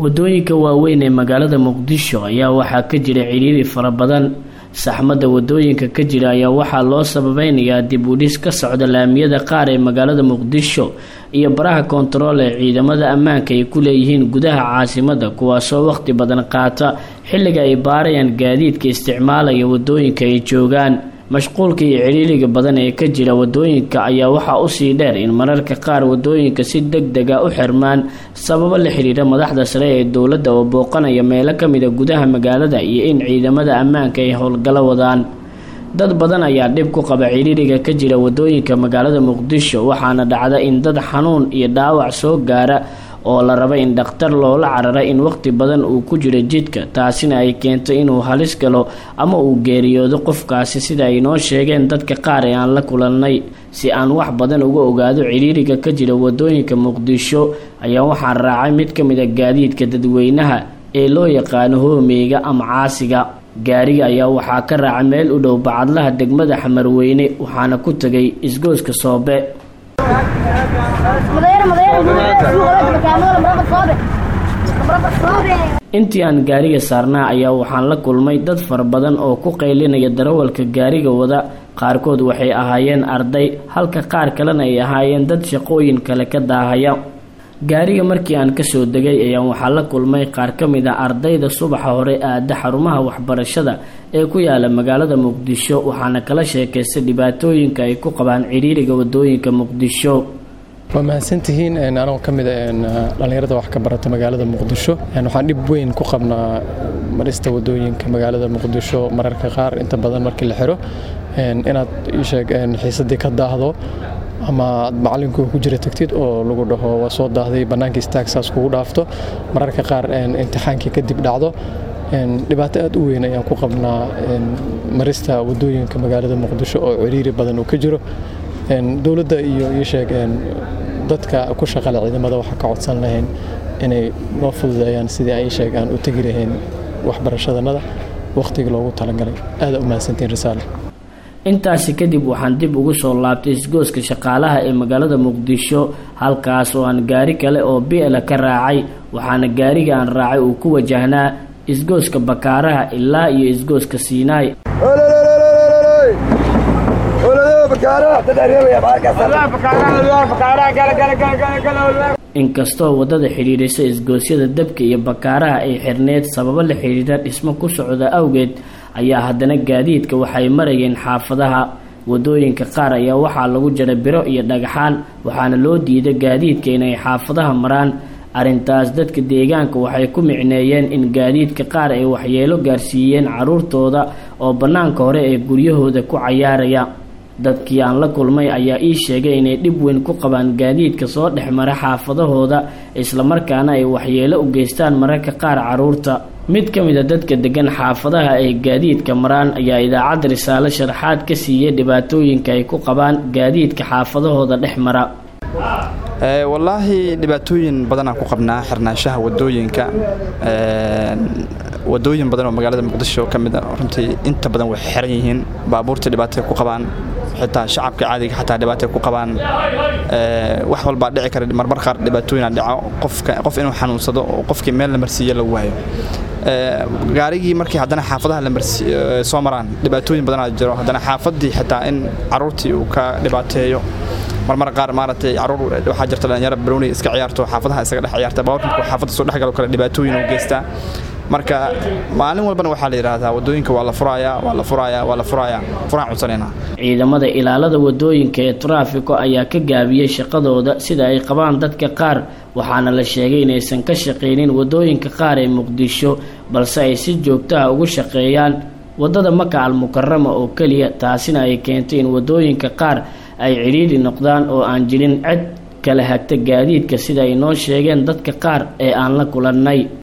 wadooyinka waaweyn ee magaalada muqdisho ayaa waxaa ka jira ciriiri fara badan saxmadda wadooyinka ka jira ayaa waxaa loo sababeynayaa dib u dhis ka socda laamiyada qaar ee magaalada muqdisho iyo baraha koontarool ee ciidamada ammaanka ay ku leeyihiin gudaha caasimadda kuwaasoo waqti badan qaata xilliga ay baarayaan gaadiidka isticmaalaya wadooyinka ay joogaan mashquulka iyo ciriiriga badan ee ka jira wadooyinka ayaa waxaa usii dheer in mararka qaar wadooyinka si deg dega u xirmaan sababo la xiriira madaxda sare ee dowladda oo booqanaya meelo kamida gudaha magaalada iyo in ciidamada ammaanka ay howlgalo wadaan dad badan ayaa dhib ku qaba ciriiriga ka jira wadooyinka magaalada muqdisho waxaana dhacda in dad xanuun iyo dhaawac soo gaara oo la raba in dhakhtar loola carara in waqti badan uu ku jiro jidka taasina ay keento inuu halis galo ama uu geeriyoodo qofkaasi sida ay noo sheegeen dadka qaar ee aan la kulannay si aan wax badan uga ogaado ciriiriga ka jira wadooyinka muqdisho ayaa waxaan raacay mid ka mid a gaadiidka dadweynaha ee loo yaqaano hoomeyga ama caasiga gaariga ayaa waxaa ka raacay meel u dhow bacadlaha degmada xamarweyne waxaana ku tegay isgooska soobe intii aan gaariga saarnaa ayaa waxaan la kulmay dad fara badan oo ku qaylinaya darawalka gaariga wada qaarkood waxay ahaayeen arday halka qaar kalena ay ahaayeen dad shaqooyin kale ka daahaya gaariga markii aan kasoo degay ayaan waxaa la kulmay qaar ka mid a ardayda subaxa hore aada xarumaha waxbarashada ee ku yaala magaalada muqdisho waxaana kala sheekaystay dhibaatooyinka ay ku qabaan ciriiriga wadooyinka muqdisho waa mahadsantihiin anagoo ka mida dhallinyarada wax ka barata magaalada muqdisho waxaan dhib weyn ku qabnaa marista wadooyinka magaalada muqdisho mararka qaar inta badan markii la xiro inaad sheeg xiisadii ka daahdo ama aad macalinku ku jira tagtid oo lagu dhaho waa soo daahday bannaanka istaag saas kugu dhaafto mararka qaar imtixaankii kadib dhacdo dhibaato aad u weyn ayaan ku qabnaa marista wadooyinka magaalada muqdisho oo ciriiri badan uu ka jiro dowladda iyo iisheeg dadka ku shaqale ciidamada waxaa ka codsan lahayn inay noo fududeeyaan sidii ay sheeg aan u tegi lahayn waxbarashadanada wakhtigii loogu talagalay aada u mahadsantiin risaale intaasi kadib waxaan dib ugu soo laabtay isgooska shaqaalaha ee magaalada muqdisho halkaas oo aan gaari kale oo biela ka raacay waxaana gaariga aan raacay uu ku wajahnaa isgooska bakaaraha ilaa iyo isgooska siinaay inkastoo waddada xidhiidhisa isgoosyada dabka iyo bakaaraha ay xirneed sababo la xidhiidha dhismo ku socda awgeed ayaa haddana gaadiidka waxay marayeen xaafadaha wadooyinka qaar ayaa waxaa lagu jara biro iyo dhagaxaan waxaana loo diiday gaadiidka inay xaafadaha maraan arrintaas dadka deegaanka waxay ku micneeyeen in gaadiidka qaar ay waxyeelo gaarsiiyeen carruurtooda oo bannaanka hore ee guryahooda ku cayaaraya dadkii aan la kulmay ayaa ii sheegay inay dhib weyn ku qabaan gaadiidka soo dhex mara xaafadahooda islamarkaana ay waxyeelo u geystaan mararka qaar carruurta mid ka mid a dadka degan xaafadaha ay gaadiidka maraan ayaa idaacadda risaale sharaxaad ka siiyey dhibaatooyinka ay ku qabaan gaadiidka xaafadahooda dhex mara wallaahi dhibaatooyin badanaan ku qabnaa xirnaanshaha wadooyinka wadooyin badan oo magaalada muqdisho ka mid a runtii inta badan way xiran yihiin baabuurta dhibaatay ku qabaan xitaa shacabka caadiga xataa dhibaatay ku qabaan wax walbaa dhici kara marmar qaar dhibaatooyina dhaco qofka qof inuu xanuunsado oo qofkii meel la marsiiyo la waayo gaarigii markii haddana xaafadaha la soo maraan dhibaatooyin badanaa jiro haddana xaafadii xitaa in caruurtii uu ka dhibaateeyo marmar qaar maaragtay caruur waxaa jirta dhalinyaro baroni iska ciyaarto xaafadaha isaga dhex ciyaarta baabuurka markuu xaafadda soo dhexgalo kale dhibaatooyin uu geystaa marka maalin walbana waxaa la yidhaahdaa wadooyinka waa la furayaa waa la furayaa waa la furayaa furaan codsanayna ciidamada ilaalada wadooyinka ee taraafiko ayaa ka gaabiyey shaqadooda sida ay qabaan dadka qaar waxaana la sheegay inaysan ka shaqaynin wadooyinka qaar ee muqdisho balse ay si joogtaha ugu shaqeeyaan waddada maka almukarama oo keliya taasina ay keentay in wadooyinka qaar ay cidhiidhi noqdaan oo aan jirin cid kala hagta gaadiidka sida ay noo sheegeen dadka qaar ee aan la kulannay